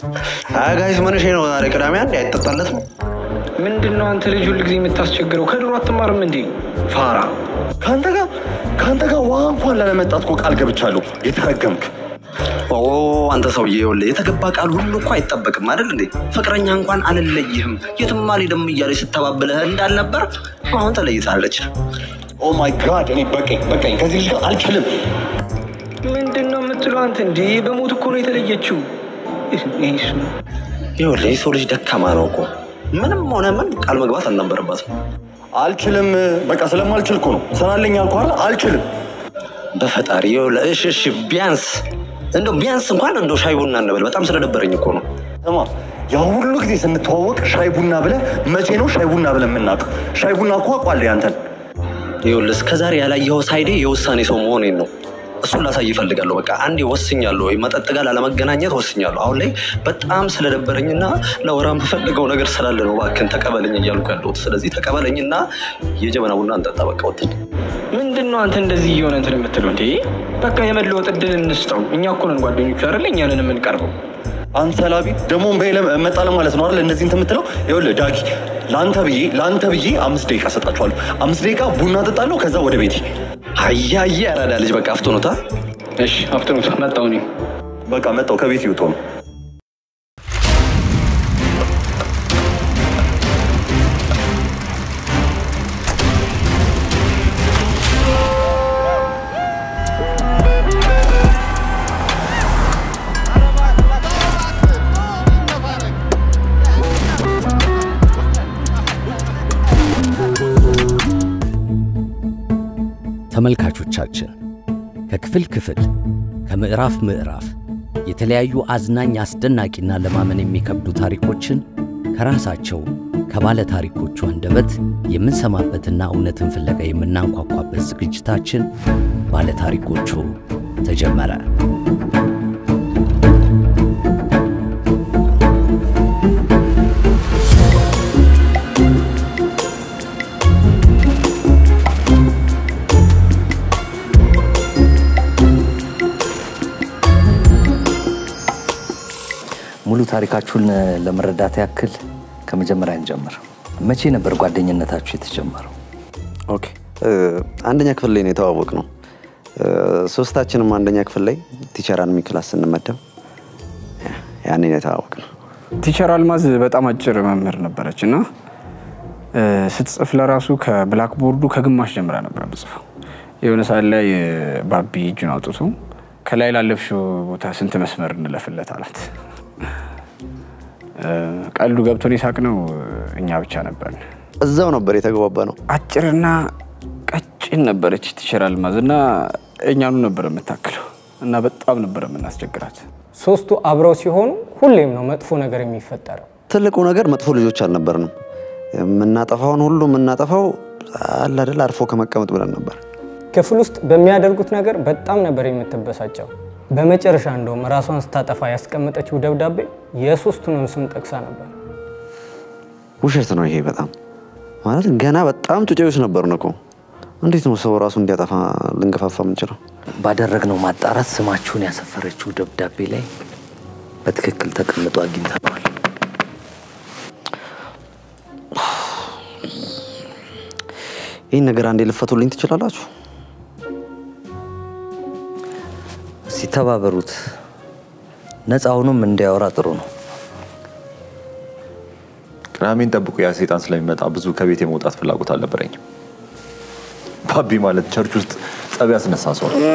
አይ ጋይስ ምን ነው ዛሬ ቅዳሜ አንድ አይጠጣለት ነው። ምንድን ነው አንተ ልጅ ሁል ጊዜ የምታስቸግረው? ከድሮ አትማርም እንዴ ፋራ? ከአንተ ጋር ከአንተ ጋር ውሃ እንኳን ላለመጣት እኮ ቃል ገብቻለሁ። የተረገምክ ኦ አንተ ሰውዬ ይኸውልህ የተገባ ቃል ሁሉ እኮ አይጠበቅም አይደል እንዴ? ፍቅረኛ እንኳን አልለይህም የትም አልሄድም እያለች ስታባብልህ እንዳልነበር አሁን ተለይታለች። ኦ ማይ ጋድ እኔ በቀኝ በቀኝ ከዚህ ልጅ ጋር አልችልም። ምንድን ነው የምትለው አንተ? እንዴ በሞት እኮ ነው የተለየችው። ይሱ ይኸውልህ የሰው ልጅ ደካማ ነው እኮ ምንም ሆነ ምን ቃል መግባት አልነበረባትም። አልችልም በቃ ስለማልችል እኮ ነው። ስራለኝ አልኩህ አይደል? አልችልም። በፈጣሪ ይኸውልህ እሺ እሺ ቢያንስ እንደው ቢያንስ እንኳን እንደው ሻይ ቡና እንበል። በጣም ስለደበረኝ እኮ ነው። ስማ ያ ሁሉ ጊዜ ስንተዋወቅ ሻይ ቡና ብለህ መቼ ነው ሻይ ቡና ብለህ የምናውቀው? ሻይ ቡና እኮ አውቃለሁ ያንተን። ይኸውልህ እስከዛሬ ያላየኸው ሳይዴ የውሳኔ ሰው መሆኔን ነው። እሱን ላሳይ ይፈልጋለሁ። በቃ አንዴ ወስኛለሁ፣ ወይ መጠጥ ጋር ላለመገናኘት ወስኛለሁ። አሁን ላይ በጣም ስለደበረኝና ለወራ የምፈልገው ነገር ስላለ ነው። እባክህን ተቀበለኝ እያልኩ ያለሁት። ስለዚህ ተቀበለኝና የጀበና ቡና እንጠጣ። በቃ ወጥን ምንድን ነው አንተ እንደዚህ እየሆነ እንትን የምትለው? እንዴ በቃ የመለወጥ እድል እንስጠው። እኛ እኮ ነን ጓደኞቹ አይደለ? እኛንን የምንቀርበው አንተ ላቢ ደግሞ በይለ መጣለ ማለት ነው አይደል? እነዚህ እንትን የምትለው ይኸውልህ ዳጊ፣ ለአንተ ብዬ ለአንተ ብዬ አምስት ደቂቃ ሰጣችኋለሁ። አምስት ደቂቃ ቡና ጠጣለሁ፣ ከዛ ወደ ቤቴ። አያየ ያራዳ ልጅ በቃ አፍቶኖታ። እሺ አፍጥኑት፣ መጣሁ እኔ። በቃ መጣሁ፣ ከቤት ይውጡ ነው። ተመልካቾቻችን ከክፍል ክፍል ከምዕራፍ ምዕራፍ የተለያዩ አዝናኝ አስደናቂና ለማመን የሚከብዱ ታሪኮችን ከራሳቸው ከባለ ታሪኮቹ አንደበት የምንሰማበትና እውነትን ፍለጋ የምናንኳኳበት ዝግጅታችን ባለ ታሪኮቹ ተጀመረ። ሙሉ ታሪካችሁን ለመረዳት ያክል ከመጀመሪያ እንጀምር። መቼ ነበር ጓደኝነታችሁ የተጀመረው? ኦኬ አንደኛ ክፍል ላይ ነው የተዋወቅ ነው። ሶስታችንም አንደኛ ክፍል ላይ ቲቸር አንሚ ክላስ ስንመደብ ያኔ ነው የተዋወቅ ነው። ቲቸር አልማዝ በጣም አጭር መምህር ነበረች እና ስትጽፍ ለራሱ ከብላክቦርዱ ከግማሽ ጀምራ ነበር ምጽፈው። የሆነ ሰዓት ላይ ባቢ እጁን አውጥቶ ከላይ ላለፍሽው ቦታ ስንት መስመር እንለፍለት አላት። ቀልዱ ገብቶን የሳቅ ነው እኛ ብቻ ነበርን። እዛው ነበር የተግባባ ነው። አጭርና ቀጭን ነበረች ቲቸር አልማዝ እና እኛኑ ነበር የምታክለው እና በጣም ነበር የምናስቸግራት። ሶስቱ አብረው ሲሆኑ ሁሌም ነው መጥፎ ነገር የሚፈጠረው። ትልቁ ነገር መጥፎ ልጆች አልነበርንም። የምናጠፋውን ሁሉ የምናጠፋው አለ አይደል አርፎ ከመቀመጥ ብለን ነበር። ክፍል ውስጥ በሚያደርጉት ነገር በጣም ነበር የምትበሳጨው። በመጨረሻ እንደውም ራሷን ስታጠፋ ያስቀመጠችው ደብዳቤ የሶስቱንም ስም ጠቅሳ ነበር። ውሸት ነው ይሄ በጣም ማለት ገና በጣም ጩጬዎች ነበርን እኮ። እንዴት ነው ሰው ራሱ እንዲያጠፋ ልንገፋፋ የምንችለው? ባደረግነው ማጣራት ስማችሁን ያሰፈረችው ደብዳቤ ላይ በትክክል ተቀምጦ አግኝተነዋል። ይህን ነገር አንዴ ልፈቱልኝ ትችላላችሁ? ሲተባበሩት ነፃ ሆኖም እንዲያወራ ጥሩ ነው። ቅዳሜን ጠብቆ ያ ሴጣን ስለሚመጣ ብዙ ከቤት የመውጣት ፍላጎት አልነበረኝም። ባቢ ማለት ቸርች ውስጥ ጸብ ያስነሳ ሰው ነው።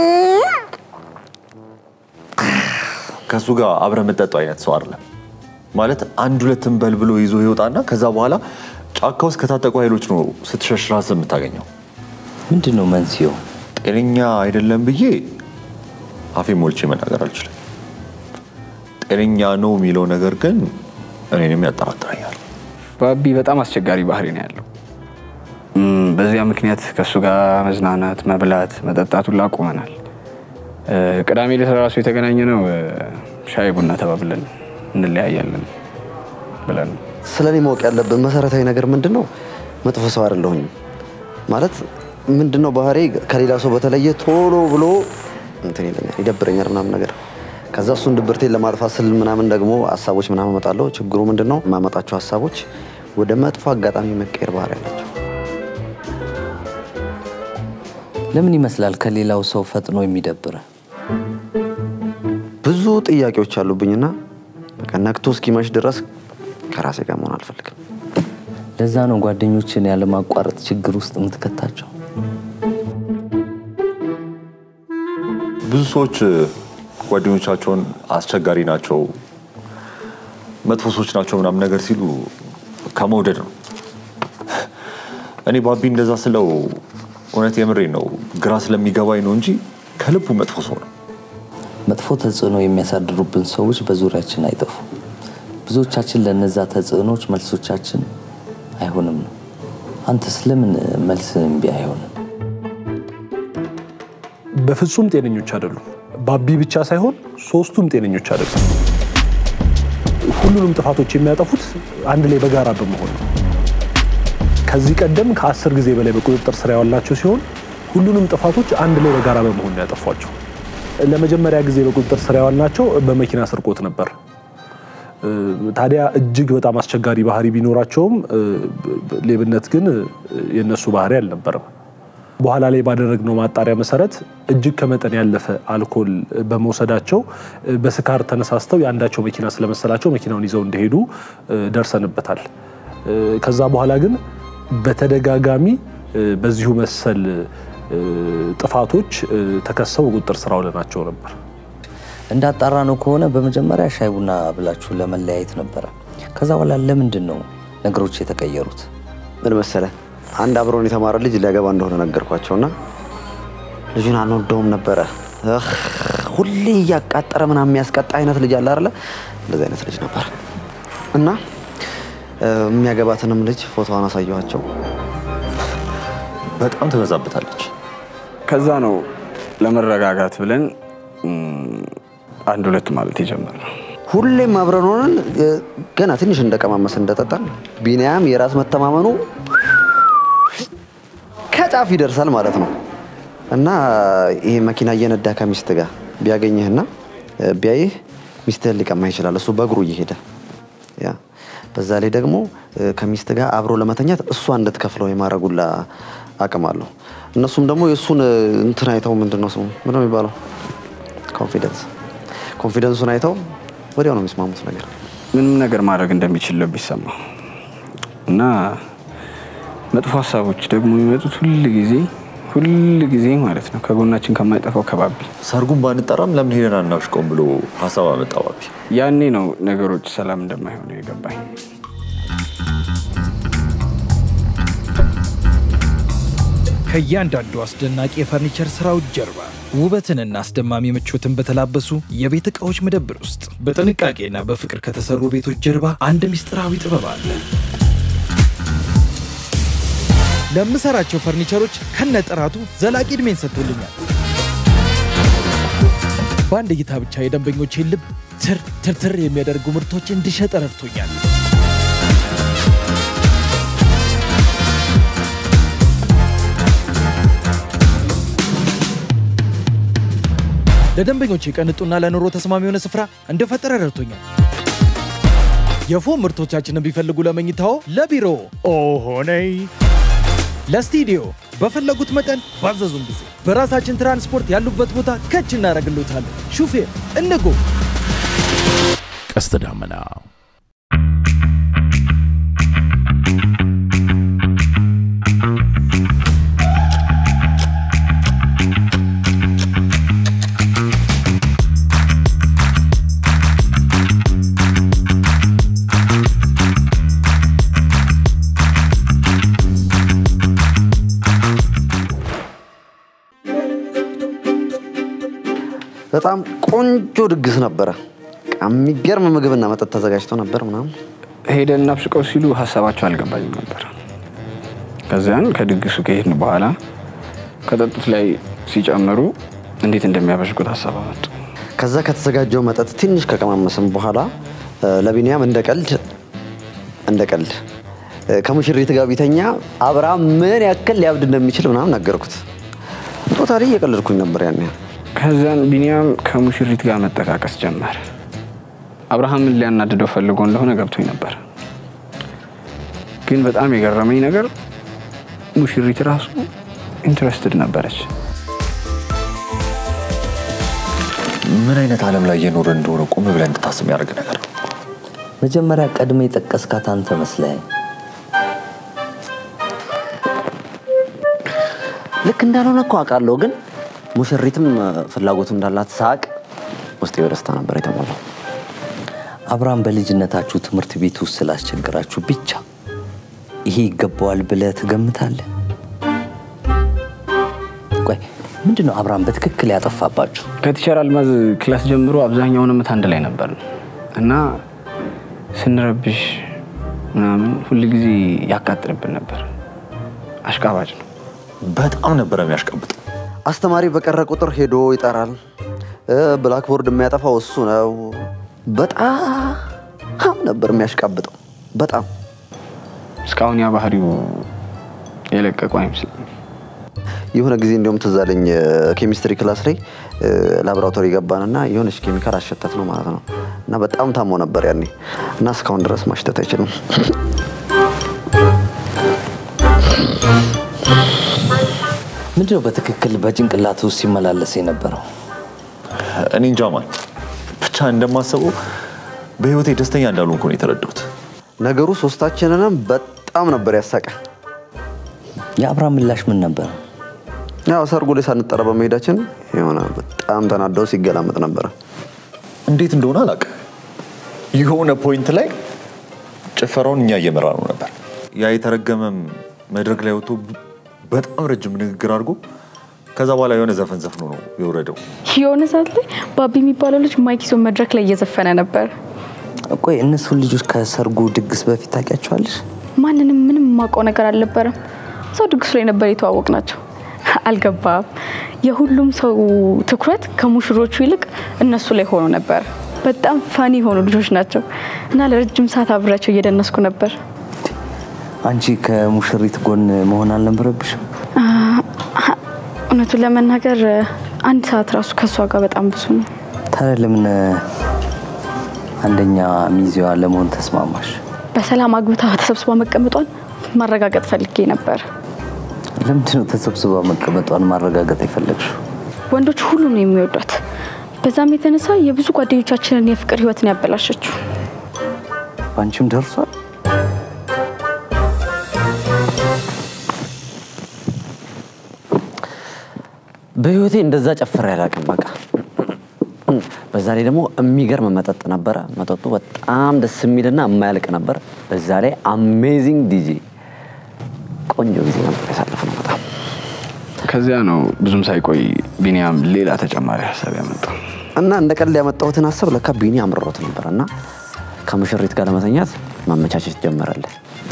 ከእሱ ጋር አብረ የምጠጣው አይነት ሰው አይደለም። ማለት አንድ ሁለትን በል ብሎ ይዞ ይወጣና ከዛ በኋላ ጫካ ውስጥ ከታጠቁ ኃይሎች ነው ስትሸሽ ራስህ የምታገኘው። ምንድን ነው መንስኤው? ጤነኛ አይደለም ብዬ አፌ ሞልቼ መናገር አልችልም። ጤነኛ ነው የሚለው ነገር ግን እኔንም ያጠራጥረኛል። ባቢ በጣም አስቸጋሪ ባህሪ ነው ያለው። እም፣ በዚያ ምክንያት ከእሱ ጋር መዝናናት፣ መብላት፣ መጠጣት ሁላ አቁመናል። እ፣ ቅዳሜ ዕለት ራሱ የተገናኘ ነው ሻይ ቡና ተባብለን እንለያያለን ብለን ነው። ስለ እኔ ማወቅ ያለብን መሰረታዊ ነገር ምንድን ነው? መጥፎ ሰው አይደለሁኝም። ማለት ምንድን ነው ባህሪ ከሌላ ሰው በተለየ ቶሎ ብሎ እንትን ይለኛል፣ ይደብረኛል ምናምን ነገር ከዛ እሱን ድብርቴን ለማጥፋት ስል ምናምን ደግሞ ሀሳቦች ምናምን እመጣለሁ። ችግሩ ምንድን ነው? የማመጣቸው ሀሳቦች ወደ መጥፎ አጋጣሚ መቀየር ባህሪ ያላቸው። ለምን ይመስላል ከሌላው ሰው ፈጥኖ የሚደብረ? ብዙ ጥያቄዎች አሉብኝና በቃ ነግቶ እስኪመሽ ድረስ ከራሴ ጋር መሆን አልፈልግም። ለዛ ነው ጓደኞችን ያለማቋረጥ ችግር ውስጥ የምትከታቸው። ብዙ ሰዎች ጓደኞቻቸውን አስቸጋሪ ናቸው፣ መጥፎ ሰዎች ናቸው ምናምን ነገር ሲሉ ከመውደድ ነው። እኔ ባቢ እንደዛ ስለው እውነት የምሬን ነው፣ ግራ ስለሚገባኝ ነው እንጂ ከልቡ መጥፎ ሰው ነው። መጥፎ ተጽዕኖ የሚያሳድሩብን ሰዎች በዙሪያችን አይጠፉም። ብዙዎቻችን ለነዛ ተጽዕኖች መልሶቻችን አይሆንም ነው። አንተስ ለምን መልስ እምቢ አይሆንም? በፍጹም ጤነኞች አይደሉም። ባቢ ብቻ ሳይሆን ሶስቱም ጤነኞች አይደሉም። ሁሉንም ጥፋቶች የሚያጠፉት አንድ ላይ በጋራ በመሆን ነው። ከዚህ ቀደም ከአስር ጊዜ በላይ በቁጥጥር ስር ያዋላቸው ሲሆን ሁሉንም ጥፋቶች አንድ ላይ በጋራ በመሆን ነው ያጠፏቸው። ለመጀመሪያ ጊዜ በቁጥጥር ስር ያዋልናቸው በመኪና ስርቆት ነበር። ታዲያ እጅግ በጣም አስቸጋሪ ባህሪ ቢኖራቸውም ሌብነት ግን የነሱ ባህሪ አልነበረም። በኋላ ላይ ባደረግነው ማጣሪያ መሰረት እጅግ ከመጠን ያለፈ አልኮል በመውሰዳቸው በስካር ተነሳስተው የአንዳቸው መኪና ስለመሰላቸው መኪናውን ይዘው እንደሄዱ ደርሰንበታል። ከዛ በኋላ ግን በተደጋጋሚ በዚሁ መሰል ጥፋቶች ተከሰው በቁጥጥር ስር አውለናቸው ነበር። እንዳጣራ ነው ከሆነ በመጀመሪያ ሻይ ቡና ብላችሁ ለመለያየት ነበረ። ከዛ በኋላ ለምንድን ነው ነገሮች የተቀየሩት? ምን መሰለ፣ አንድ አብሮን የተማረ ልጅ ሊያገባ እንደሆነ ነገርኳቸውና ልጁን አንወደውም ነበረ። እህ፣ ሁሌ እያቃጠረ ምናምን የሚያስቀጣ አይነት ልጅ አለ አይደለ? እንደዚህ አይነት ልጅ ነበር እና የሚያገባትንም ልጅ ፎቶዋን አሳየኋቸው። በጣም ትበዛበታለች። ከዛ ነው ለመረጋጋት ብለን አንድ ሁለት ማለት የጀመርነው። ሁሌም አብረን ሆነን ገና ትንሽ እንደቀማመስ እንደጠጣን ቢኒያም የራስ መተማመኑ ከጫፍ ይደርሳል ማለት ነው እና ይሄ መኪና እየነዳ ከሚስት ጋር ቢያገኝህና ቢያይህ ሚስትህን ሊቀማ ይችላል። እሱ በእግሩ እየሄደ ያ በዛ ላይ ደግሞ ከሚስት ጋር አብሮ ለመተኛት እሷ እንድትከፍለው የማድረጉላ አቅም አለው። እነሱም ደግሞ የእሱን እንትን አይተው ምንድን ነው ስሙ ምንድን ነው የሚባለው ኮንፊደንስ ኮንፊደንሱን አይተው ወዲያው ነው የሚስማሙት ነገር ምንም ነገር ማድረግ እንደሚችል ልብ ይሰማ እና መጥፎ ሀሳቦች ደግሞ የሚመጡት ሁል ጊዜ ሁል ጊዜ ማለት ነው ከጎናችን ከማይጠፋው ከባቢ ሰርጉን ባንጠራም ለምን ሄደን አናውሽቀውም ብሎ ሀሳብ አመጣ ባቢ። ያኔ ነው ነገሮች ሰላም እንደማይሆኑ የገባኝ። ከእያንዳንዱ አስደናቂ የፈርኒቸር ስራዎች ጀርባ ውበትንና አስደማሚ ምቾትን በተላበሱ የቤት ዕቃዎች መደብር ውስጥ በጥንቃቄና በፍቅር ከተሰሩ ቤቶች ጀርባ አንድ ምስጢራዊ ጥበብ አለ። ለምሰራቸው ፈርኒቸሮች ከነጥራቱ ዘላቂ ዕድሜን ሰጥቶልኛል። በአንድ እይታ ብቻ የደንበኞቼን ልብ ትር ትርትር የሚያደርጉ ምርቶች እንድሸጥ ረድቶኛል። ለደንበኞቼ ቀንጡና ለኑሮ ተስማሚ የሆነ ስፍራ እንደፈጠረ ረድቶኛል። የፎም ምርቶቻችንን ቢፈልጉ ለመኝታዎ፣ ለቢሮ ኦሆነይ ለስቱዲዮ በፈለጉት መጠን ባዘዙን ጊዜ በራሳችን ትራንስፖርት ያሉበት ቦታ ከች እናደርግሎታለን። ሹፌር እንጎ ቀስተ ዳመና በጣም ቆንጆ ድግስ ነበረ። የሚገርም ምግብና መጠጥ ተዘጋጅቶ ነበር ምናምን ሄደን እናብሽቀው ሲሉ ሀሳባቸው አልገባኝም ነበር። ከዚያን ከድግሱ ከሄድን በኋላ ከጠጡት ላይ ሲጨምሩ እንዴት እንደሚያበሽቁት ሀሳብ አመጡ። ከዛ ከተዘጋጀው መጠጥ ትንሽ ከቀማመስም በኋላ ለቢኒያም እንደ ቀልድ እንደ ቀልድ ከሙሽሪት ጋር ቢተኛ አብርሃም ምን ያክል ሊያብድ እንደሚችል ምናምን ነገርኩት። ቶታሊ እየቀለድኩኝ ነበር ያን ያህል ከዛን ቢኒያም ከሙሽሪት ጋር መጠቃቀስ ጀመረ። አብርሃምን ሊያናድደው ፈልጎ እንደሆነ ገብቶኝ ነበር። ግን በጣም የገረመኝ ነገር ሙሽሪት ራሱ ኢንትረስትድ ነበረች። ምን አይነት ዓለም ላይ እየኖረ እንደሆነ ቆም ብለን እንድታስብ የሚያደርግ ነገር ነው። መጀመሪያ ቀድሜ የጠቀስካት አንተ መስለኸኝ። ልክ እንዳልሆነ እኮ አውቃለሁ፣ ግን ሙሽሪትም ፍላጎቱ እንዳላት ሳቅ ውስጤ በደስታ ነበር የተሞላው። አብርሃም በልጅነታችሁ ትምህርት ቤት ውስጥ ስላስቸገራችሁ ብቻ ይሄ ይገባዋል ብለህ ትገምታለህ? ቆይ ምንድን ነው አብርሃም በትክክል ያጠፋባችሁ? ከቲቸር አልማዝ ክላስ ጀምሮ አብዛኛውን ዓመት አንድ ላይ ነበር እና ስንረብሽ ምናምን ሁል ጊዜ ያቃጥልብን ነበር። አሽቃባጭ ነው። በጣም ነበረ የሚያሽቀብጠው። አስተማሪ በቀረ ቁጥር ሄዶ ይጠራል። ብላክቦርድ የሚያጠፋው እሱ ነው። በጣም ነበር የሚያሽቃብጠው። በጣም እስካሁን ያ ባህሪው የለቀቁ አይመስልም። የሆነ ጊዜ እንዲሁም ትዝ አለኝ ኬሚስትሪ ክላስ ላይ ላቦራቶሪ ገባንና የሆነች ኬሚካል አሸተት ነው ማለት ነው እና በጣም ታሞ ነበር ያኔ እና እስካሁን ድረስ ማሽተት አይችልም። ምንድነው በትክክል በጭንቅላት ውስጥ ሲመላለስ የነበረው? እኔ እንጃ ማን ብቻ እንደማስበው በህይወቴ ደስተኛ እንዳልሆንኩ ነው የተረዳሁት። ነገሩ ሶስታችንንም በጣም ነበር ያሳቀ። የአብርሃም ምላሽ ምን ነበር? ያው ሰርጉ ላይ ሳንጠራ በመሄዳችን የሆነ በጣም ተናደው ሲገላመጥ ነበረ። እንዴት እንደሆነ አላውቅም። የሆነ ፖይንት ላይ ጭፈራውን እኛ እየመራ ነው ነበር። ያ የተረገመም መድረክ ላይ ወጥቶ በጣም ረጅም ንግግር አድርጎ ከዛ በኋላ የሆነ ዘፈን ዘፍኖ ነው የወረደው። የሆነ ሰዓት ላይ ባቢ የሚባለው ልጅ ማይክ ይዞ መድረክ ላይ እየዘፈነ ነበር። ቆይ እነሱን ልጆች ከሰርጉ ድግስ በፊት ታውቂያቸዋለሽ? ማንንም ምንም የማውቀው ነገር አልነበረም። ሰው ድግሱ ላይ ነበር የተዋወቅ ናቸው። አልገባም። የሁሉም ሰው ትኩረት ከሙሽሮቹ ይልቅ እነሱ ላይ ሆኖ ነበር። በጣም ፋኒ የሆኑ ልጆች ናቸው እና ለረጅም ሰዓት አብሬያቸው እየደነስኩ ነበር። አንቺ ከሙሽሪት ጎን መሆን አልነበረብሽም? እውነቱን ለመናገር አንድ ሰዓት ራሱ ከእሷ ጋር በጣም ብዙ ነው። ታዲያ ለምን አንደኛ ሚዜዋ ለመሆን ተስማማሽ? በሰላም አግብታ ተሰብስባ መቀመጧን ማረጋገጥ ፈልጌ ነበር። ለምንድነው ተሰብስባ መቀመጧን ማረጋገጥ የፈለግሽው? ወንዶች ሁሉ ነው የሚወዷት። በዛም የተነሳ የብዙ ጓደኞቻችንን የፍቅር ህይወትን ያበላሸችው። በአንቺም ደርሷል? በህይወቴ እንደዛ ጨፍሬ አላውቅም። በቃ በዛ ላይ ደግሞ የሚገርም መጠጥ ነበረ። መጠጡ በጣም ደስ የሚልና የማያልቅ ነበር። በዛ ላይ አሜዚንግ ዲጂ፣ ቆንጆ ጊዜ ነበር ያሳለፍነው በጣም ከዚያ ነው ብዙም ሳይቆይ ቢኒያም ሌላ ተጨማሪ ሀሳብ ያመጣው። እና እንደ ቀልድ ያመጣሁትን ሀሳብ ለካ ቢኒ አምርሮት ነበር እና ከሙሽሪት ጋር ለመተኛት ማመቻቸት ጀመረልን።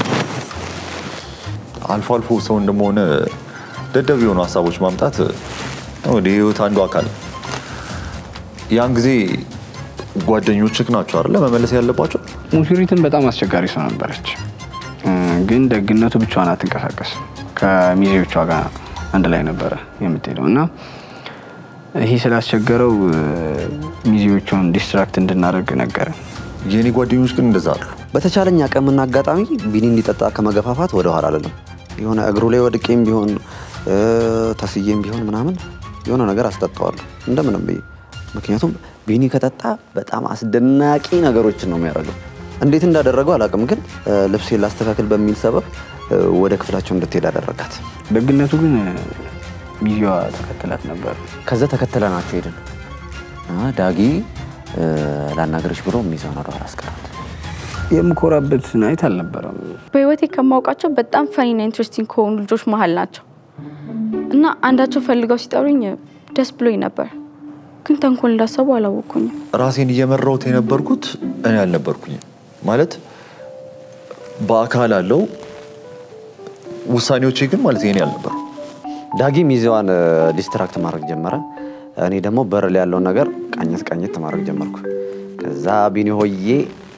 አልፎ አልፎ ሰው እንደመሆነ ደደብ የሆኑ ሀሳቦች ማምጣት ወደ ህይወት አንዱ አካል ነው። ያን ጊዜ ጓደኞችህ ናቸው አይደለ መመለስ ያለባቸው። ሙሽሪትን በጣም አስቸጋሪ ሰው ነበረች። ግን ደግነቱ ብቻዋን አትንቀሳቀስም። ከሚዜዎቿ ጋር አንድ ላይ ነበረ የምትሄደው እና ይህ ስላስቸገረው ሚዜዎቿን ዲስትራክት እንድናደርግ ነገረ። የእኔ ጓደኞች ግን እንደዛ አሉ። በተቻለኝ አቅምና አጋጣሚ ቢኒ እንዲጠጣ ከመገፋፋት ወደ ኋላ አልልም። የሆነ እግሩ ላይ ወድቄም ቢሆን ተስዬም ቢሆን ምናምን የሆነ ነገር አስጠጣዋለሁ እንደምንም ብዬ። ምክንያቱም ቢኒ ከጠጣ በጣም አስደናቂ ነገሮችን ነው የሚያደርገው። እንዴት እንዳደረገው አላውቅም፣ ግን ልብሴን ላስተካክል በሚል ሰበብ ወደ ክፍላቸው እንድትሄድ አደረጋት። ደግነቱ ግን ሚዜዋ ተከትላት ነበር። ከዛ ተከትለናቸው ሄድን። ዳጊ ላናገርሽ ብሎ ሚዛን ወደ ኋላ አስቀራት። የምኮራበት ናይት አልነበረም። በህይወቴ ከማውቃቸው በጣም ፈኒና ኢንትረስቲንግ ከሆኑ ልጆች መሀል ናቸው እና አንዳቸው ፈልገው ሲጠሩኝ ደስ ብሎኝ ነበር፣ ግን ተንኮል እንዳሰቡ አላወኩኝም። ራሴን እየመራሁት የነበርኩት እኔ አልነበርኩኝም። ማለት በአካል አለው ውሳኔዎቼ ግን ማለት የኔ አልነበሩ። ዳጊ ሚዜዋን ዲስትራክት ማድረግ ጀመረ። እኔ ደግሞ በር ላይ ያለውን ነገር ቃኘት ቃኘት ማድረግ ጀመርኩ። ከዛ ቢኒ ሆዬ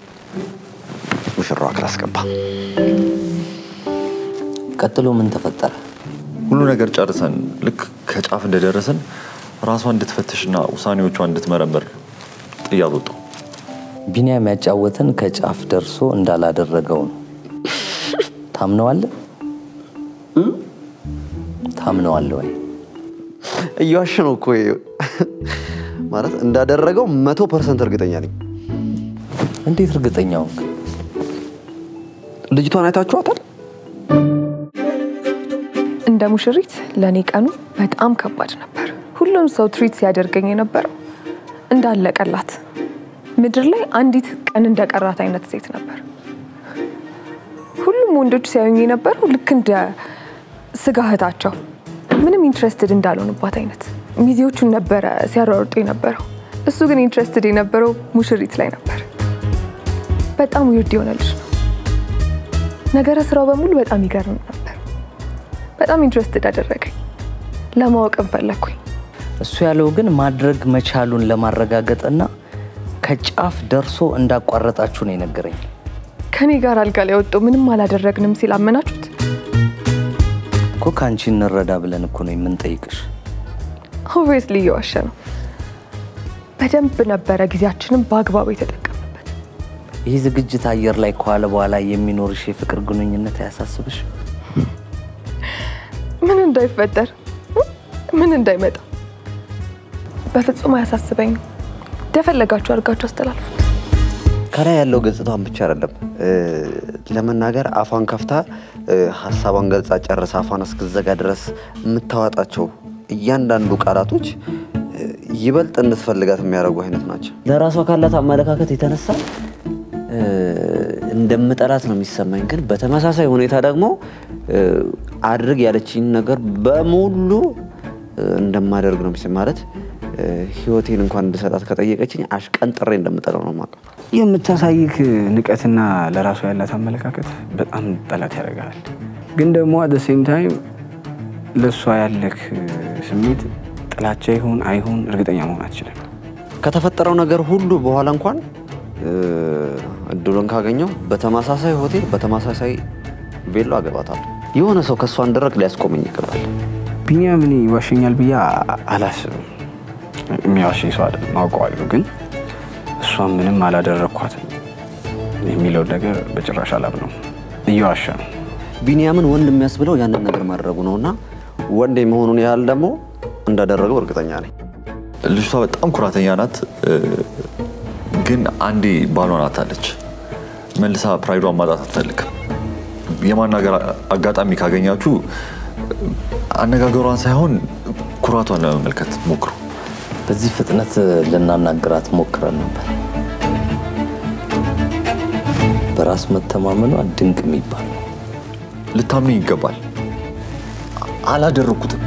ሙሽራዋ ክላስ ገባ። ቀጥሎ ምን ተፈጠረ? ሁሉ ነገር ጨርሰን ልክ ከጫፍ እንደደረስን ራሷን እንድትፈትሽና ውሳኔዎቿን እንድትመረምር ጥያት ወጣሁ። ቢኒያም ያጫወተን ከጫፍ ደርሶ እንዳላደረገው ነው። ታምነዋለህ? ታምነዋለህ ወይ? እየዋሸ ነው እኮ ይሄ። ማለት እንዳደረገው መቶ ፐርሰንት እርግጠኛ ነኝ። እንዴት እርግጠኛ ሆንክ? ልጅቷን አይታችኋታል? እንደ ሙሽሪት ለእኔ ቀኑ በጣም ከባድ ነበር። ሁሉም ሰው ትሪት ሲያደርገኝ የነበረው እንዳለቀላት ምድር ላይ አንዲት ቀን እንደቀራት አይነት ሴት ነበር። ሁሉም ወንዶች ሲያዩኝ የነበረው ልክ እንደ ስጋ እህታቸው ምንም ኢንትረስትድ እንዳልሆንባት አይነት ሚዜዎቹን ነበረ ሲያሯሩጡ የነበረው። እሱ ግን ኢንትረስትድ የነበረው ሙሽሪት ላይ ነበር። በጣም ዊርድ የሆነ ልጅ ነው። ነገረ ስራው በሙሉ በጣም ይገርም ነበር። በጣም ኢንትረስትድ አደረገኝ። ለማወቅም ፈለግኩኝ። እሱ ያለው ግን ማድረግ መቻሉን ለማረጋገጥና ከጫፍ ደርሶ እንዳቋረጣችሁ ነው የነገረኝ። ከኔ ጋር አልጋ ላይ ወጥቶ ምንም አላደረግንም ሲል አመናችሁት? እኮ ከአንቺ እንረዳ ብለን እኮ ነው የምንጠይቅሽ። ኦብቪየስሊ እየዋሸ ነው። በደንብ ነበረ ጊዜያችንን በአግባቡ የተጠቀምበት። ይህ ዝግጅት አየር ላይ ከዋለ በኋላ የሚኖርሽ የፍቅር ግንኙነት አያሳስብሽ? ምን እንዳይፈጠር ምን እንዳይመጣ በፍጹም አያሳስበኝም። እንደፈለጋችሁ አድርጋችሁ አስተላልፉት። ከላይ ያለው ገጽታዋን ብቻ አይደለም እ፣ ለመናገር አፏን ከፍታ እ፣ ሀሳቧን ገልጻ ጨርሳ አፏን እስክዘጋ ድረስ የምታዋጣቸው እያንዳንዱ ቃላቶች እ፣ ይበልጥ እንድትፈልጋት የሚያደርጉ አይነት ናቸው። ለራሷ ካላት አመለካከት የተነሳ እ፣ እንደምጠላት ነው የሚሰማኝ። ግን በተመሳሳይ ሁኔታ ደግሞ እ፣ አድርግ ያለችኝ ነገር በሙሉ እ፣ እንደማደርግ ነው የሚሰማኝ። ማለት እ፣ ህይወቴን እንኳን እንድሰጣት ከጠየቀችኝ አሽቀንጥሬ እንደምጠለው ነው የማውቀው። የምታሳይክ ንቀትና ለራሷ ያላት አመለካከት በጣም ጠላት ያደርጋል። ግን ደግሞ አደ ሴም ታይም ለእሷ ያለክ ስሜት ጥላቻ ይሁን አይሁን እርግጠኛ መሆን አትችልም። ከተፈጠረው ነገር ሁሉ በኋላ እንኳን እ፣ እድሉን ካገኘው በተመሳሳይ ሆቴል በተመሳሳይ ቬሎ አገባታለሁ። የሆነ ሰው ከእሷ እንድረቅ ሊያስቆመኝ ይገባል። ቢኒያም እኔ ይዋሸኛል ብዬ አ- አላስብም። የሚዋሸኝ ሰው አይደለም አውቀዋለሁ። ግን እሷን ምንም አላደረግኳትም የሚለው ነገር በጭራሽ አላምነው። እየዋሸ ነው። ቢንያምን ወንድ የሚያስብለው ያንን ነገር ማድረጉ ነው እና ወንድ የመሆኑን ያህል ደግሞ እንዳደረገው እርግጠኛ ነኝ። ልጅቷ በጣም ኩራተኛ ናት፣ እ፣ ግን አንዴ ባሏን አታለች። መልሳ ፕራይዷን ማጣት አትፈልግም። የማናገር አጋጣሚ ካገኛችሁ አነጋገሯን ሳይሆን ኩራቷን ለመመልከት ሞክሩ። በዚህ ፍጥነት ልናናግራት ሞክረን ነበር። በራስ መተማመኗ ድንቅ የሚባል ነው። ልታምኑ ይገባል። አላደረግኩትም።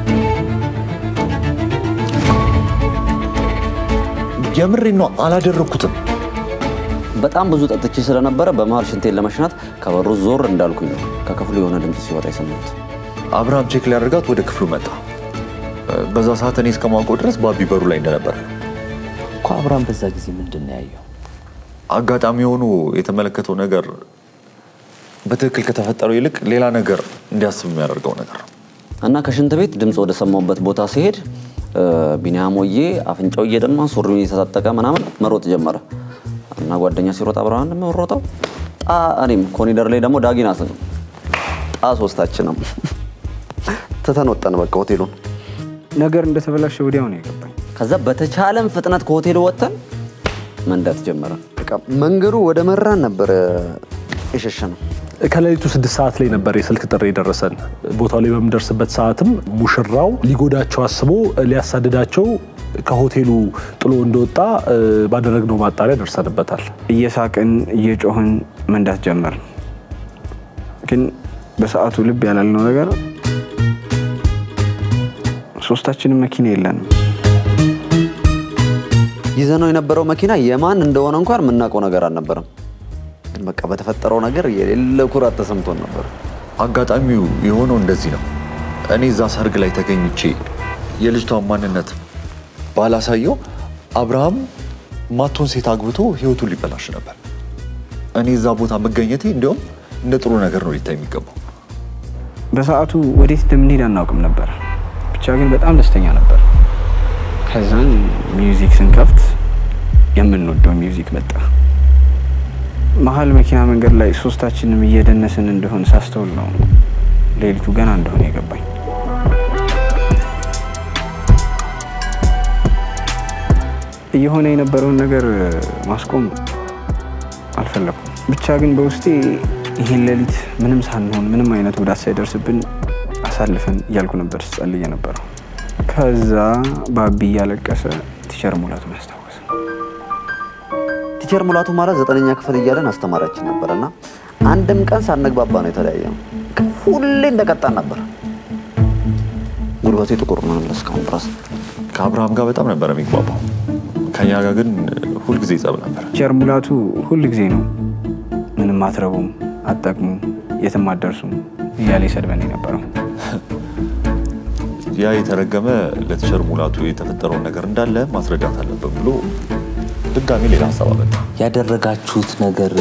የምሬን ነው፣ አላደረግኩትም። በጣም ብዙ ጠጥቼ ስለነበረ በመሀል ሽንቴን ለመሽናት ከበሩ ዞር እንዳልኩኝ ነው ከክፍሉ የሆነ ድምፅ ሲወጣ የሰማሁት። አብርሃም ቼክ ሊያደርጋት ወደ ክፍሉ መጣ። በዛ ሰዓት እኔ እስከማውቀው ድረስ ባቢ በሩ ላይ እንደነበረ እኮ አብርሃም በዛ ጊዜ ምንድን ነው ያየው? አጋጣሚ ሆኖ የተመለከተው ነገር በትክክል ከተፈጠረው ይልቅ ሌላ ነገር እንዲያስብ የሚያደርገው ነገር ነው። እና ከሽንት ቤት ድምፅ ወደ ሰማሁበት ቦታ ሲሄድ እ፣ ቢኒያም ወዬ አፍንጫው እየደማ ሱሪውን እየተታጠቀ ምናምን መሮጥ ጀመረ እና ጓደኛ ሲሮጥ አብረን እንደምንሮጠው ጣ እኔም ኮኒደር ላይ ደግሞ ዳጊናት ጣ ሶስታችንም ትተን ወጣን በቃ ሆቴሉን። ነገር እንደተበላሸ ወዲያው ነው የገባኝ። ከዛ በተቻለን ፍጥነት ከሆቴሉ ወጥተን መንዳት ጀመረ። በቃ መንገዱ ወደ መራን ነበረ የሸሸ ነው። ከሌሊቱ ስድስት ሰዓት ላይ ነበር የስልክ ጥሪ የደረሰን። ቦታው ላይ በምንደርስበት ሰዓትም ሙሽራው ሊጎዳቸው አስቦ ሊያሳድዳቸው ከሆቴሉ ጥሎ እንደወጣ እ፣ ባደረግነው ማጣሪያ ደርሰንበታል። እየሳቅን እየጮህን መንዳት ጀመርን። ግን በሰዓቱ ልብ ያላልነው ነገር ሶስታችንም መኪና የለንም። ይዘነው የነበረው መኪና የማን እንደሆነ እንኳን የምናውቀው ነገር አልነበረም። ግን በቃ በተፈጠረው ነገር የሌለ ኩራት ተሰምቶን ነበር። አጋጣሚው የሆነው እንደዚህ ነው። እኔ እዛ ሰርግ ላይ ተገኝቼ የልጅቷን ማንነት ባላሳየው አብርሃም ማቶን ሴት አግብቶ ህይወቱን ሊበላሽ ነበር። እኔ እዛ ቦታ መገኘቴ እንዲያውም እንደ ጥሩ ነገር ነው ሊታይ የሚገባው። በሰዓቱ ወዴት እንደምንሄድ አናውቅም ነበር። ብቻ ግን በጣም ደስተኛ ነበር። ከዛን ሚውዚክ ስንከፍት የምንወደው ሚውዚክ መጣ። መሀል መኪና መንገድ ላይ ሶስታችንም እየደነስን እንደሆን ሳስተውል ነው ሌሊቱ ገና እንደሆነ የገባኝ። እየሆነ የነበረውን ነገር ማስቆም አልፈለኩም። ብቻ ግን በውስጤ ይህን ሌሊት ምንም ሳንሆን ምንም አይነት ጉዳት ሳይደርስብን አሳልፈን እያልኩ ነበር ስጸልይ የነበረው። ከዛ ባቢ እያለቀሰ ቲቸር ሙላቱን አስታወሰ። ቲቸር ሙላቱ ማለት ዘጠነኛ ክፍል እያለን አስተማሪያችን ነበር እና አንድም ቀን ሳንግባባ ነው የተለያየ ነው። ሁሌ እንደቀጣን ነበር። ጉልበቴ ጥቁር ነው እስካሁን ድረስ። ከአብርሃም ጋር በጣም ነበር የሚግባባው። ከኛ ጋር ግን ሁልጊዜ ጸብ ነበር። ቲቸር ሙላቱ ሁል ጊዜ ነው ምንም አትረቡም፣ አትጠቅሙም፣ የትም አትደርሱም እያለ ይሰድበን የነበረው። ያ የተረገመ ለቲቸር ሙላቱ የተፈጠረውን ነገር እንዳለ ማስረዳት አለብን ብሎ ድጋሚ ሌላ ሀሳብ አመጣ። ያደረጋችሁት ነገር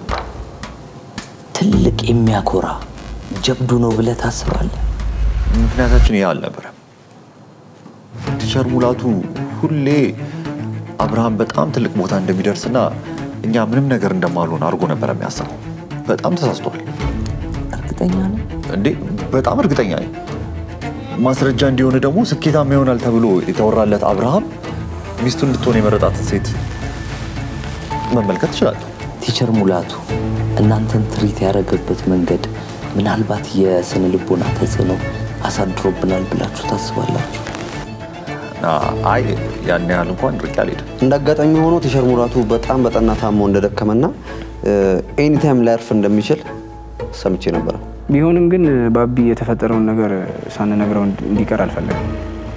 ትልቅ የሚያኮራ ጀብዱ ነው ብለህ ታስባለህ? ምክንያታችን ይህ አልነበረም። ቲቸር ሙላቱ ሁሌ አብርሃም በጣም ትልቅ ቦታ እንደሚደርስና እኛ ምንም ነገር እንደማልሆን አድርጎ ነበር የሚያስበው። በጣም ተሳስቷል። እርግጠኛ ነው እንዴ? በጣም እርግጠኛ ነኝ። ማስረጃ እንዲሆን ደግሞ ስኬታማ ይሆናል ተብሎ የተወራለት አብርሃም ሚስቱን እንድትሆን የመረጣትን ሴት መመልከት ትችላለህ። ቲቸር ሙላቱ እናንተን ትሪት ያደረገበት መንገድ ምናልባት የስነ ልቦና ተጽዕኖ አሳድሮብናል ብላችሁ ታስባላችሁ? አይ ያን ያህል እንኳን ርቄ አልሄድም። እንደ አጋጣሚ ሆኖ ቲቸር ሙላቱ በጣም በጠና ታሞ እንደደከመና ኤኒታይም ላያርፍ እንደሚችል ሰምቼ ነበረ። ቢሆንም ግን ባቢ የተፈጠረውን ነገር ሳንነግረው እንዲቀር አልፈለግም።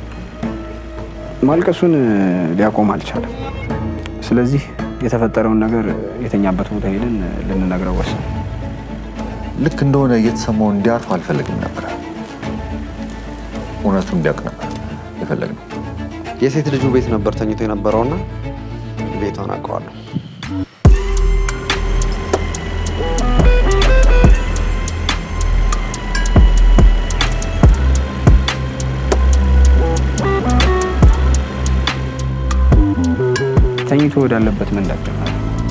ማልቀሱን ሊያቆም አልቻለም። ስለዚህ የተፈጠረውን ነገር የተኛበት ቦታ ሄደን ልንነግረው ወሰን። ልክ እንደሆነ እየተሰማው እንዲያርፍ አልፈለግም ነበረ። እውነቱን እንዲያውቅ ነበር የፈለግነው። የሴት ልጁ ቤት ነበር ተኝቶ የነበረውና ቤቷን አውቀዋለሁ። ተኝቶ ወዳለበት መንዳት ጀመረ።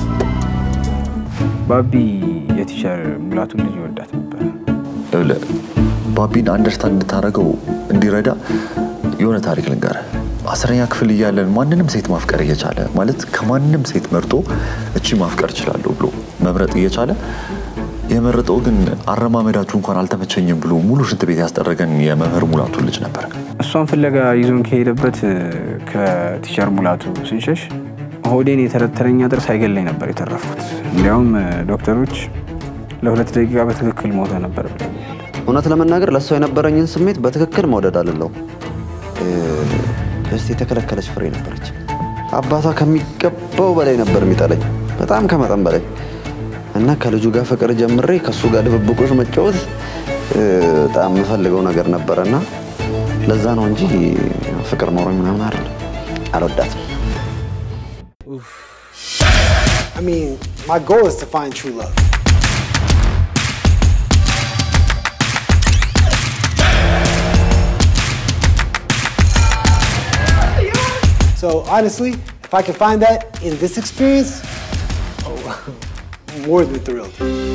ባቢ የቲቸር ሙላቱን ልጅ ይወዳት ነበር። ይኸውልህ ባቢን አንደርስታንድ እንድታደርገው እንዲረዳ የሆነ ታሪክ ልንገርህ። አስረኛ ክፍል እያለን ማንንም ሴት ማፍቀር እየቻለ ማለት ከማንም ሴት መርጦ እቺ ማፍቀር እችላለሁ ብሎ መምረጥ እየቻለ የመረጠው ግን አረማመዳችሁ እንኳን አልተመቸኝም ብሎ ሙሉ ሽንት ቤት ያስጠረገን የመምህር ሙላቱ ልጅ ነበር። እሷን ፍለጋ ይዞን ከሄደበት ከቲቸር ሙላቱ ስንሸሽ ሆዴን የተረተረኝ አጥር ሳይገለኝ ነበር የተረፍኩት። እንዲያውም ዶክተሮች ለሁለት ደቂቃ በትክክል ሞተ ነበር ብለውኛል። እውነት ለመናገር ለእሷ የነበረኝን ስሜት በትክክል መውደድ አልለው። እስቲ የተከለከለች ፍሬ ነበረች። አባቷ ከሚገባው በላይ ነበር የሚጠለኝ፣ በጣም ከመጠን በላይ እና ከልጁ ጋር ፍቅር ጀምሬ ከእሱ ጋር ድብብቆች መጫወት በጣም የምፈልገው ነገር ነበረ እና ለዛ ነው እንጂ ፍቅር ኖሮኝ ምናምን አይደለም። አልወዳትም። I mean, my goal is to find true love. So honestly, if I can find that in this experience, oh, I'm more than thrilled.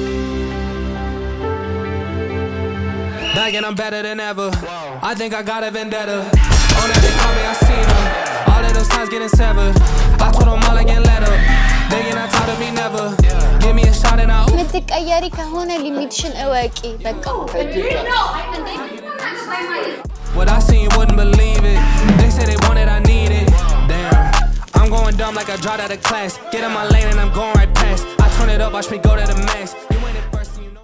Back and I'm better than ever. I think I got a vendetta. On that they call me, I seen her. All of those times getting severed. I told them all I can let up. They ain't not tired of me never. Give me a shot and I'll. የምትቀየሪ ከሆነ ሊሚትሽን እወቂ። በቃ What I seen, you wouldn't believe it. They say they want it, I need it. Damn. I'm going dumb like I dropped out of class. Get in my lane and I'm going right past. I turn it up, watch me go to the max. You ain't it first, and you know.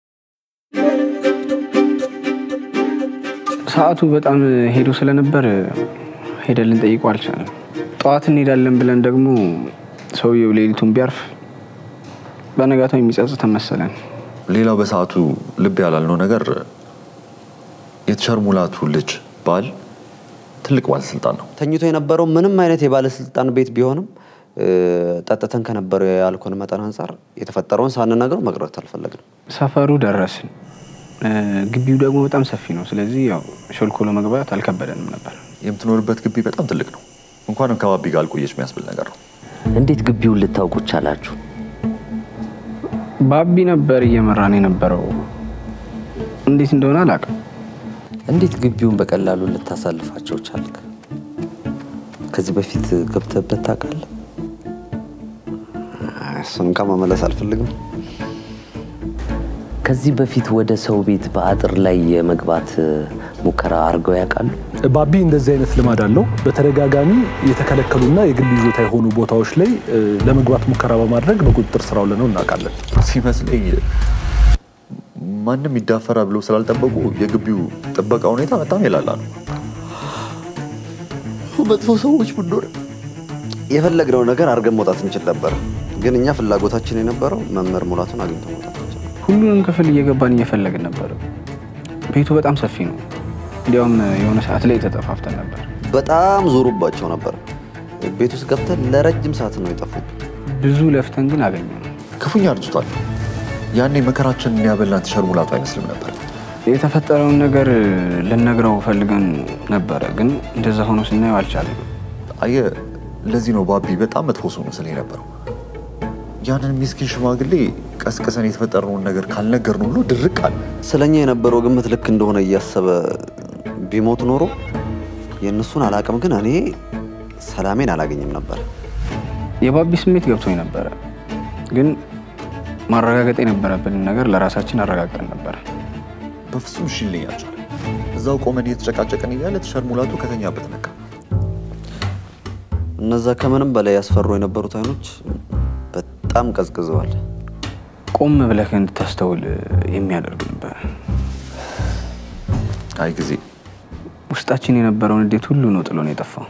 ሰዓቱ በጣም ሄዶ ስለነበር ሄደን ልንጠይቀው አልቻለም። ጠዋት እንሄዳለን ብለን ደግሞ ሰውየው ሌሊቱን ቢያርፍ በነጋታው የሚጸጽተን መሰለን። ሌላው በሰዓቱ ልብ ያላልነው ነገር የቲቸር ሙላቱ ልጅ ባል ትልቅ ባለስልጣን ነው። ተኝቶ የነበረው ምንም አይነት የባለስልጣን ቤት ቢሆንም ጠጥተን ከነበረው የአልኮል መጠን አንጻር የተፈጠረውን ሳንነግረው መቅረት አልፈለግንም። ሰፈሩ ደረስን። ግቢው ደግሞ በጣም ሰፊ ነው። ስለዚህ ያው ሾልኮሎ መግባት አልከበደንም ነበር። የምትኖርበት ግቢ በጣም ትልቅ ነው። እንኳንም ከባቢ ጋር አልቆየች የሚያስብል ነገር ነው። እንዴት ግቢውን ልታውቁ ቻላችሁ? ባቢ ነበር እየመራን የነበረው። እንዴት እንደሆነ አላውቅም። እንዴት ግቢውን በቀላሉ ልታሳልፋቸው ቻልክ? ከዚህ በፊት ገብተህበት ታውቃለህ? እሱን ከመመለስ አልፈልግም። ከዚህ በፊት ወደ ሰው ቤት በአጥር ላይ የመግባት ሙከራ አድርገው ያውቃሉ? ባቢ እንደዚህ አይነት ልማድ አለው። በተደጋጋሚ የተከለከሉና የግል ይዞታ የሆኑ ቦታዎች ላይ እ፣ ለመግባት ሙከራ በማድረግ በቁጥጥር ስር አውለነው እናውቃለን። ሲመስለኝ ማንም ይዳፈራ ብለው ስላልጠበቁ የግቢው ጥበቃ ሁኔታ በጣም የላላ ነው። መጥፎ ሰዎች ብንሆን የፈለግነው ነገር አድርገን መውጣት እንችል ነበር። ግን እኛ ፍላጎታችን የነበረው መምህር ሙላቱን አግኝቶ መውጣት እንችል ሁሉንም ክፍል እየገባን እየፈለግን ነበር። ቤቱ በጣም ሰፊ ነው። እንዲያውም የሆነ ሰዓት ላይ ተጠፋፍተን ነበር። በጣም ዞሩባቸው ነበር። ቤት ውስጥ ገብተን ለረጅም ሰዓት ነው የጠፉት። ብዙ ለፍተን ግን አገኘ ነው። ክፉኛ አርጅቷል። ያኔ መከራችንን ያበላን ቲሸር ሙላቱ አይመስልም ነበር። የተፈጠረውን ነገር ልነግረው ፈልገን ነበረ፣ ግን እንደዛ ሆኖ ስናየው አልቻለም። አየ ለዚህ ነው ባቢ በጣም መጥፎ ሰው መስለኝ ነበረው። ያንን ሚስኪን ሽማግሌ ቀስቅሰን የተፈጠረውን ነገር ካልነገር ነው ብሎ ድርቅ አለ። ስለኛ የነበረው ግምት ልክ እንደሆነ እያሰበ ቢሞት ኖሮ የእነሱን አላቅም፣ ግን እኔ ሰላሜን አላገኝም ነበር። የባቢ ስሜት ገብቶኝ ነበረ፣ ግን ማረጋገጥ የነበረብንን ነገር ለራሳችን አረጋግጠን ነበረ። በፍጹም እሺ ሊለኝ አልቻለም። እዛው ቆመን እየተጨቃጨቅን እያለ ቲሸር ሙላቱ ከተኛበት ነቃ። እነዛ ከምንም በላይ ያስፈሩ የነበሩት አይኖች በጣም ቀዝቅዘዋል። ቆም ብለህ እንድታስተውል የሚያደርግ ነበር። አይ ጊዜ ውስጣችን የነበረውን እንዴት ሁሉ ነው ጥሎን የጠፋው።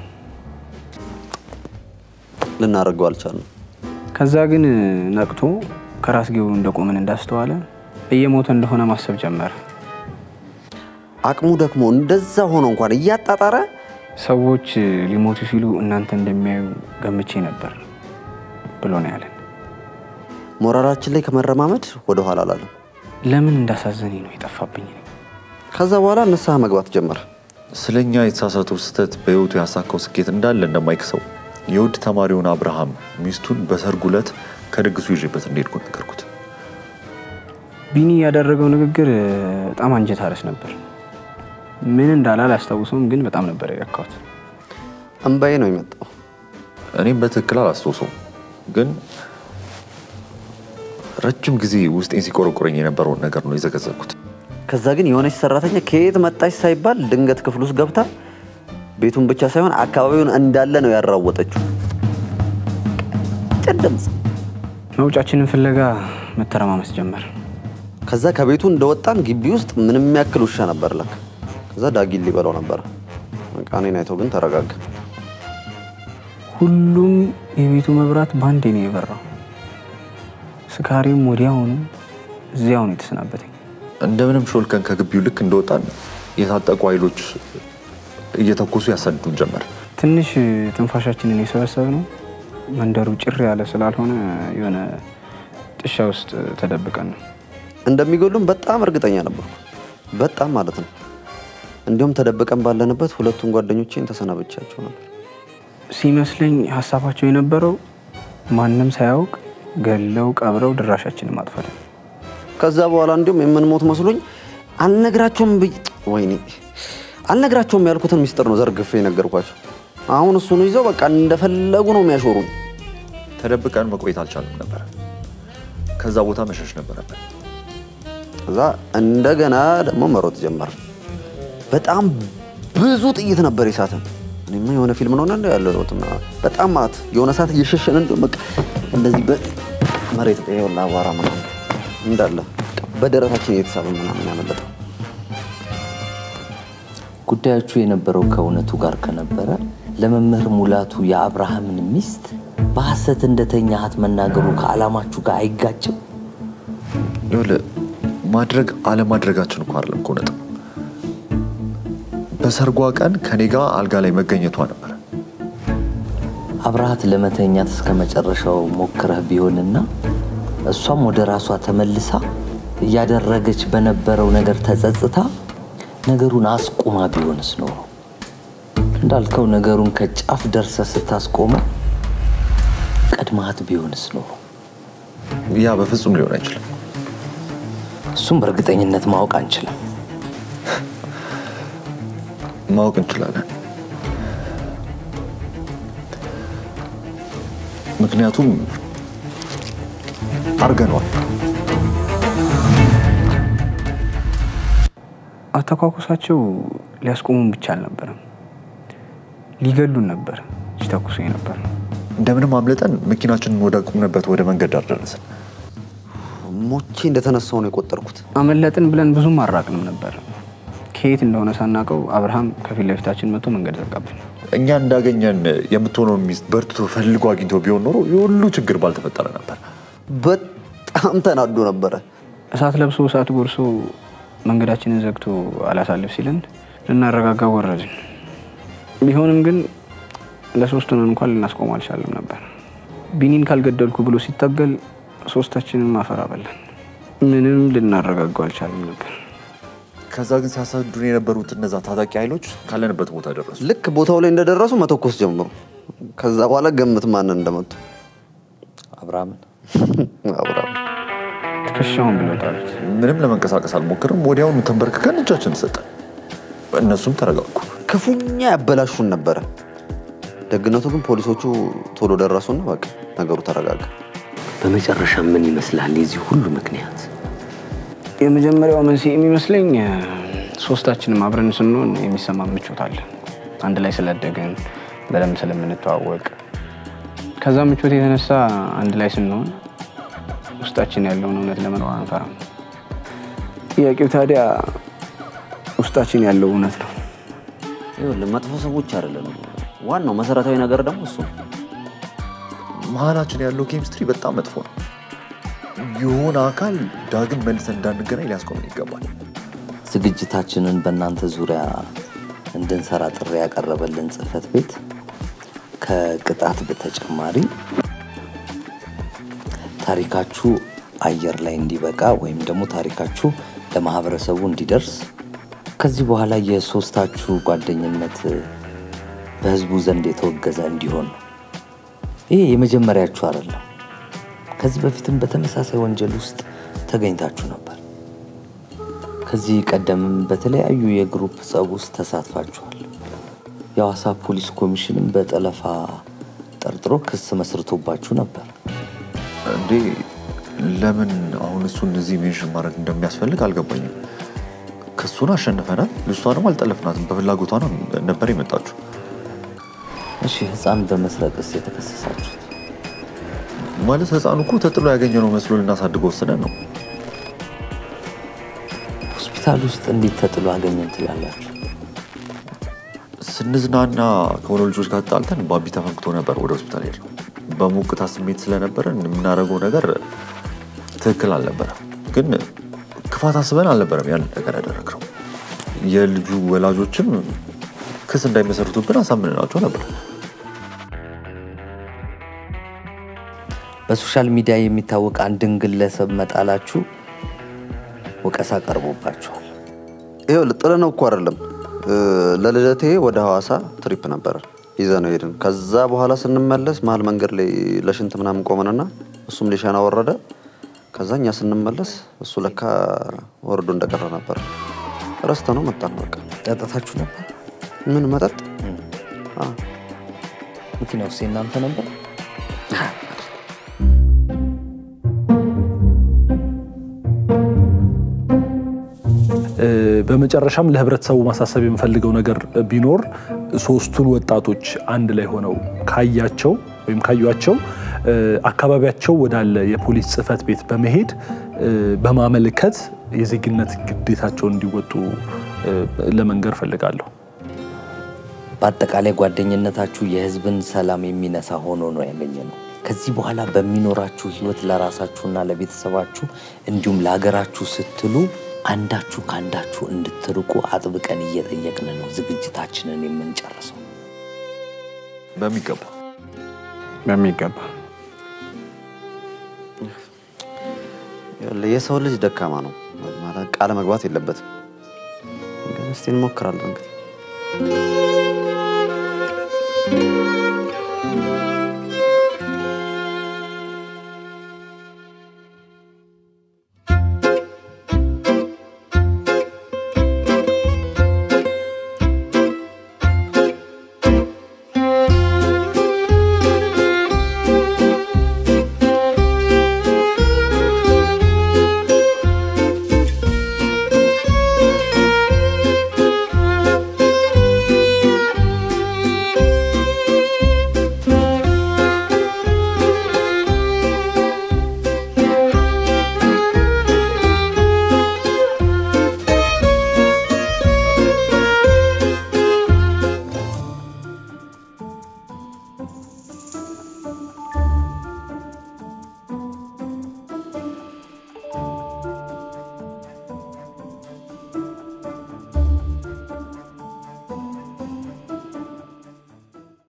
ልናደርገው አልቻልንም። ከዛ ግን ነቅቶ ከራስጌው እንደቆምን እንዳስተዋለ እየሞተ እንደሆነ ማሰብ ጀመረ። አቅሙ ደግሞ እንደዛ ሆኖ እንኳን እያጣጣረ ሰዎች ሊሞቱ ሲሉ እናንተ እንደሚያዩ ገምቼ ነበር ብሎ ነው ያለን። ሞራላችን ላይ ከመረማመድ ወደ ኋላ አላለም። ለምን እንዳሳዘነኝ ነው የጠፋብኝ። ከዛ በኋላ ንስሐ መግባት ጀመረ። ስለኛ የተሳሳተው ስህተት በህይወቱ ያሳካው ስኬት እንዳለ እንደማይክሰው የውድ ተማሪውን አብርሃም ሚስቱን በሰርጉ ዕለት ከድግሱ ይዤበት እንደሄድኩ ነገርኩት። ቢኒ ያደረገው ንግግር በጣም አንጀት አረስ ነበር። ምን እንዳለ አላስታውሰውም፣ ግን በጣም ነበር የረካሁት። እንባዬ ነው የመጣው። እኔም በትክክል አላስታውሰውም፣ ግን ረጅም ጊዜ ውስጤን ሲቆረቁረኝ የነበረውን ነገር ነው የዘገዘኩት። ከዛ ግን የሆነች ሰራተኛ ከየት መጣች ሳይባል ድንገት ክፍል ውስጥ ገብታ ቤቱን ብቻ ሳይሆን አካባቢውን እንዳለ ነው ያራወጠችው። ቀጭን ድምፅ። መውጫችንን ፍለጋ መተረማመስ ጀመር። ከዛ ከቤቱ እንደወጣን ግቢ ውስጥ ምንም ያክል ውሻ ነበር ለካ። ከዛ ዳጊን ሊበላው ነበር። በቃ እኔን አይቶ ግን ተረጋጋ። ሁሉም የቤቱ መብራት በአንዴ ነው የበራው። ስካሬም ወዲያውኑ እዚያው ነው የተሰናበተኝ። እንደምንም ሾልከን ከግቢው ልክ እንደወጣን የታጠቁ ኃይሎች እየተኮሱ ያሰድዱን ጀመር። ትንሽ ትንፋሻችንን የሰበሰብ ነው መንደሩ ጭር ያለ ስላልሆነ የሆነ ጥሻ ውስጥ ተደብቀን ነው። እንደሚገሉም በጣም እርግጠኛ ነበርኩ። በጣም ማለት ነው። እንዲሁም ተደብቀን ባለንበት ሁለቱን ጓደኞቼን ተሰናብቻቸው ነበር። ሲመስለኝ ሀሳባቸው የነበረው ማንም ሳያውቅ ገለው ቀብረው ድራሻችንን ማጥፋት ነው። ከዛ በኋላ እንዲሁም የምንሞት መስሎኝ አልነግራቸውም ብዬ ወይኔ አልነግራቸውም ያልኩትን ሚስጥር ነው ዘርግፌ የነገርኳቸው። አሁን እሱን ይዘው በቃ እንደፈለጉ ነው የሚያሾሩኝ። ተደብቀን መቆየት አልቻልም ነበር። ከዛ ቦታ መሸሽ ነበረብን። ከዛ እንደገና ደግሞ መሮጥ ጀመር። በጣም ብዙ ጥይት ነበር የሳትን። እኔማ የሆነ ፊልም ነው እንደ ያለሁትና በጣም ማለት የሆነ ሰዓት እየሸሸን እንደ በቃ እንደዚህ በመሬት ይኸውልህ አቧራ ምናምን እንዳለ በደረታችን እየተሳበ ምናምን ያመለጠው። ጉዳዮቹ የነበረው ከእውነቱ ጋር ከነበረ ለመምህር ሙላቱ የአብርሃምን ሚስት በሐሰት እንደተኛሃት መናገሩ ከዓላማችሁ ጋር አይጋጭም? ይኸውልህ ማድረግ አለማድረጋችን እኮ አይደለም እኮ ነጥብ። በሰርጓ ቀን ከኔ ጋር አልጋ ላይ መገኘቷ ነበረ። አብረሃት ለመተኛት እስከ መጨረሻው ሞክረህ ቢሆንና እሷም ወደ ራሷ ተመልሳ እያደረገች በነበረው ነገር ተጸጽታ ነገሩን አስቁማ ቢሆንስ ኖሮ እንዳልከው ነገሩን ከጫፍ ደርሰ ስታስቆመው ቀድማት ቢሆንስ ኖሮ ያ በፍጹም ሊሆን አይችልም። እሱም በእርግጠኝነት ማወቅ አንችልም። ማወቅ እንችላለን። ምክንያቱም አርገነዋል። አተኳኩሳቸው ሊያስቆሙን ብቻ አልነበረም፣ ሊገሉን ነበር ሲተኩሱ ነበር። እንደምንም አምልጠን መኪናችንን ወደ ቆምንበት ወደ መንገድ ዳር ደረስን። ሞቼ እንደተነሳው ነው የቆጠርኩት። አመለጥን ብለን ብዙም አራቅንም ነበር። ከየት እንደሆነ ሳናውቀው አብርሃም ከፊት ለፊታችን መጥቶ መንገድ ዘጋብን። እኛ እንዳገኘን የምትሆነው ሚስት በርትቶ ፈልጎ አግኝቶ ቢሆን ኖሮ የሁሉ ችግር ባልተፈጠረ ነበር። በጣም ተናዶ ነበረ። እሳት ለብሶ እሳት ጎርሶ መንገዳችንን ዘግቶ አላሳልፍ ሲለን ልናረጋጋ ወረድን። ቢሆንም ግን ለሶስት ሆነን እንኳን ልናስቆሙ አልቻለም ነበር። ቢኒን ካልገደልኩ ብሎ ሲታገል ሶስታችንም አፈር አበላን። ምንም ልናረጋጋው አልቻለም ነበር። ከዛ ግን ሲያሳዱን የነበሩት እነዛ ታጣቂ ኃይሎች ካለንበት ቦታ ደረሱ። ልክ ቦታው ላይ እንደደረሱ መተኮስ ጀምሩ። ከዛ በኋላ ገምት ማንን እንደመቱ። አብርሃምን አብርሃም ትከሻውን ብለውታል። ምንም ለመንቀሳቀስ አልሞክርም። ወዲያውኑ ተንበርክከን እጃችን ሰጠን። እነሱም ተረጋጉ። ክፉኛ ያበላሹን ነበረ። ደግነቱ ግን ፖሊሶቹ ቶሎ ደረሱና በቃ ነገሩ ተረጋጋ። በመጨረሻ ምን ይመስላል የዚህ ሁሉ ምክንያት? የመጀመሪያው መንስኤ የሚመስለኝ ሶስታችንም አብረን ስንሆን የሚሰማ ምቾት አለ። አንድ ላይ ስላደግን በደንብ ስለምንተዋወቅ፣ ከዛ ምቾት የተነሳ አንድ ላይ ስንሆን ውስጣችን ያለውን እውነት ለመኖር አንፈራም። ጥያቄው ታዲያ ውስጣችን ያለው እውነት ነው። ይኸውልህ መጥፎ ሰዎች አይደለም። ዋናው መሰረታዊ ነገር ደግሞ እሱ ነው። መሀላችን ያለው ኬሚስትሪ በጣም መጥፎ ነው። የሆነ አካል ዳግም መልሰን እንዳንገናኝ ሊያስቆምን ይገባል። ዝግጅታችንን በእናንተ ዙሪያ እንድንሰራ ጥሪ ያቀረበልን ጽህፈት ቤት ከቅጣት በተጨማሪ ታሪካችሁ አየር ላይ እንዲበቃ ወይም ደግሞ ታሪካችሁ ለማህበረሰቡ እንዲደርስ ከዚህ በኋላ የሶስታችሁ ጓደኝነት በህዝቡ ዘንድ የተወገዘ እንዲሆን ነው። ይሄ የመጀመሪያችሁ አይደለም። ከዚህ በፊትም በተመሳሳይ ወንጀል ውስጥ ተገኝታችሁ ነበር። ከዚህ ቀደምም በተለያዩ የግሩፕ ጸብ ውስጥ ተሳትፋችኋል። የሐዋሳ ፖሊስ ኮሚሽንም በጠለፋ ጠርጥሮ ክስ መስርቶባችሁ ነበር። እንዴ ለምን አሁን እሱን እዚህ ሜንሽን ማድረግ እንደሚያስፈልግ አልገባኝም። ክሱን አሸንፈናል። ልጅቷንም አልጠለፍናትም። በፍላጎቷ ነው ነበር የመጣችሁ። እሺ፣ ህፃን በመስረቅስ የተከሰሳችሁት? ማለት ህፃኑ እኮ ተጥሎ ያገኘነው መስሎ ልናሳድገው ወስነን ነው። ሆስፒታል ውስጥ እንዴት ተጥሎ አገኘን ትላላችሁ? ስንዝናና ከሆነ ልጆች ጋር ጣልተን ባቢ ተፈንክቶ ነበር ወደ ሆስፒታል ሄድነው። በሞቅታ ስሜት ስለነበረን የምናደርገው ነገር ትክክል አልነበረም። ግን ክፋት አስበን አልነበረም ያን ነገር ያደረግነው። የልጁ ወላጆችም ክስ እንዳይመሰርቱብን አሳምንናቸው ነበር። በሶሻል ሚዲያ የሚታወቅ አንድን ግለሰብ መጣላችሁ ወቀሳ ቀርቦባችኋል። ይኸውልህ ጥለነው እኮ አይደለም ለልደቴ ወደ ሐዋሳ ትሪፕ ነበረ ይዘነው ሄድን። ከዛ በኋላ ስንመለስ መሀል መንገድ ላይ ለሽንት ምናምን ቆመንና እሱም ሊሸና ወረደ። ከዛ እኛ ስንመለስ እሱ ለካ ወርዶ እንደቀረ ነበር። ረስተ ነው መጣን። በቃ ጠጥታችሁ ነበር? ምን መጠጥ? መኪናው ውስጥ የእናንተ ነበር? በመጨረሻም ለህብረተሰቡ ማሳሰብ የምፈልገው ነገር ቢኖር ሶስቱን ወጣቶች አንድ ላይ ሆነው ካያቸው ወይም ካዩቸው አካባቢያቸው ወዳለ የፖሊስ ጽህፈት ቤት በመሄድ በማመልከት የዜግነት ግዴታቸውን እንዲወጡ ለመንገር ፈልጋለሁ። በአጠቃላይ ጓደኝነታችሁ የህዝብን ሰላም የሚነሳ ሆኖ ነው ያገኘ ነው። ከዚህ በኋላ በሚኖራችሁ ህይወት ለራሳችሁና ለቤተሰባችሁ እንዲሁም ለሀገራችሁ ስትሉ አንዳችሁ ከአንዳችሁ እንድትርቁ አጥብቀን እየጠየቅን ነው ዝግጅታችንን የምንጨርሰው። በሚገባ በሚገባ የሰው ልጅ ደካማ ነው ማለት ቃለ መግባት የለበትም። ግን እስቲ እንሞክራለን እንግዲህ